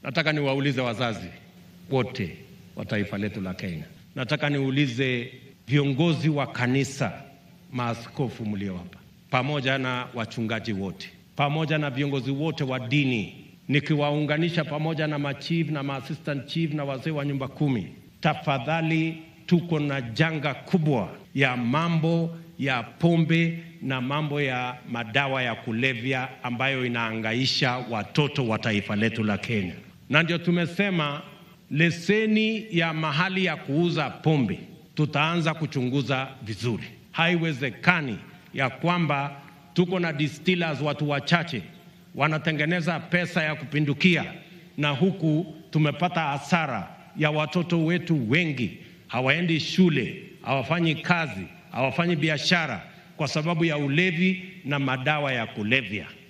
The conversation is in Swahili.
Nataka niwaulize wazazi wote wa taifa letu la Kenya, nataka niulize viongozi wa kanisa, maaskofu mlio hapa, pamoja na wachungaji wote, pamoja na viongozi wote wa dini, nikiwaunganisha pamoja na machief na maassistant chief na wazee wa nyumba kumi, tafadhali, tuko na janga kubwa ya mambo ya pombe na mambo ya madawa ya kulevya ambayo inaangaisha watoto wa taifa letu la Kenya, na ndio tumesema leseni ya mahali ya kuuza pombe tutaanza kuchunguza vizuri. Haiwezekani ya kwamba tuko na distillers watu wachache wanatengeneza pesa ya kupindukia, na huku tumepata hasara ya watoto wetu wengi hawaendi shule, hawafanyi kazi, hawafanyi biashara kwa sababu ya ulevi na madawa ya kulevya.